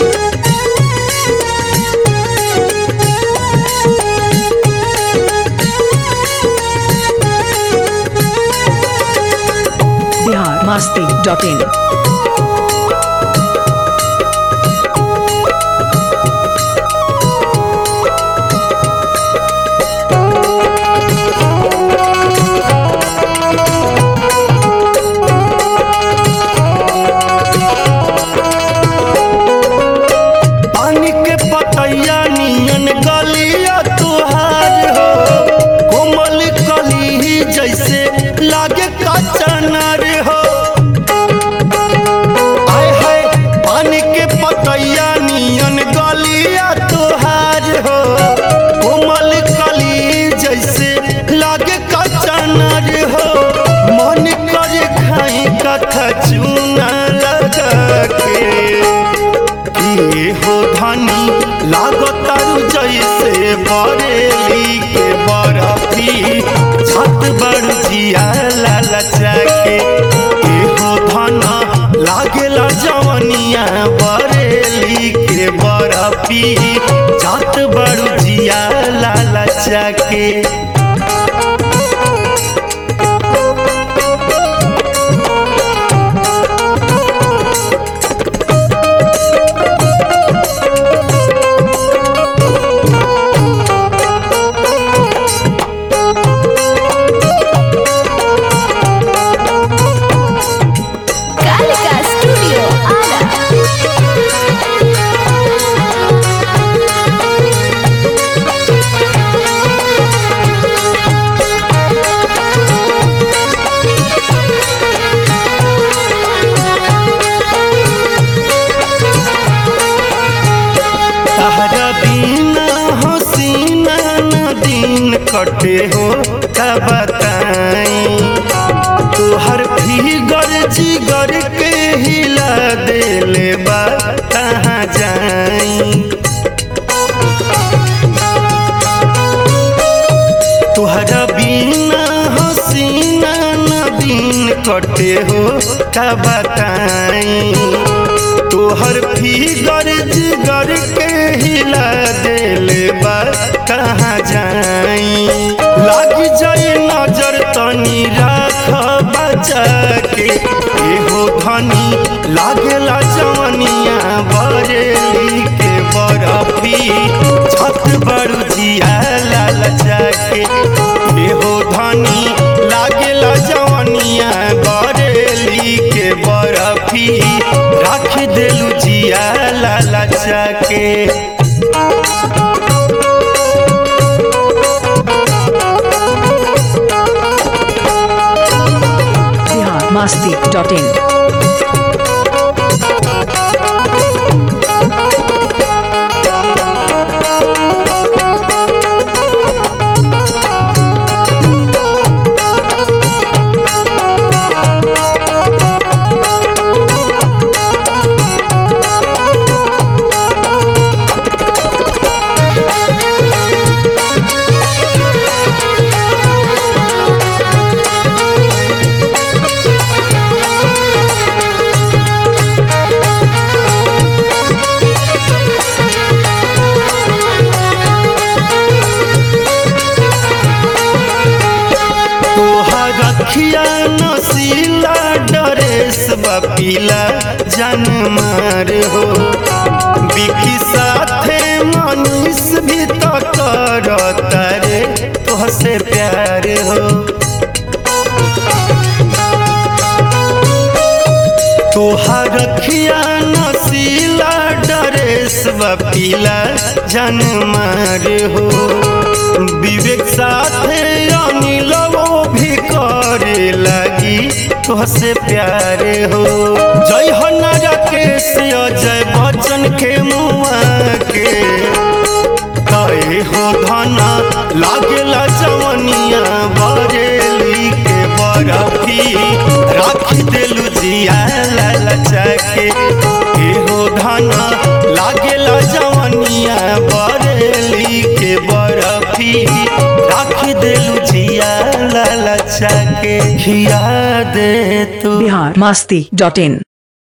Bihar Masti dot in पानी के पतैया नियन गलिया तुहार हो कोमल कली जैसे लागे कचनर हो आय हाय पानी के पतैया नियन गलिया तुहार हो कोमल कली जैसे लागे कचनर हो मन करे खाई कथा चूना लगा के किए हो धनी लागतारू जैसे बरेली के बरफी छत बड़ जिया लालचा के के हो धना लागेला जवनिया बरेली के बरफी छत बड़ जिया लालचा के कालिका स्टूडियो आरा तहरा बिना हसीना न दिन कटे हो का बताई तोहर फिगर जिगर के हिला देले बा कहाँ जाई तोहरा बिना हसीना न दिन कटे हो का बताई तोहर फिगर जिगर के हिला देले बा कहाँ जाई लाग जाए नजर तनी राख बचा के एहो धनी लागेला जवनिया बरेली के बरफी छत बड़ू जिया लालचा के एहो धनी लागेला जवनिया बरेली के बरफी रख देलू जिया लालचा के बिहार मस्ती डॉट इन तोहर रखिया नसीला डरेस बपीला जनमार हो बिकी साथे मनीष भी तो करता रे तोहसे प्यार हो तोहर रखिया नसीला डरेस बपीला जनमार हो विवेक साथे अनिलवो भी करे लगी तोहसे प्यार हो जय हो नरकेश अजय बच्चन के मुआ के कहे हो धना लागेला जवनिया बरेली के बरफी राख देलू जिया लालचा के के हो धना लागेला जवनिया बरेली के बरफी राख देलू जिया लालचा के खिया दे तू बिहार मस्ती डॉट इन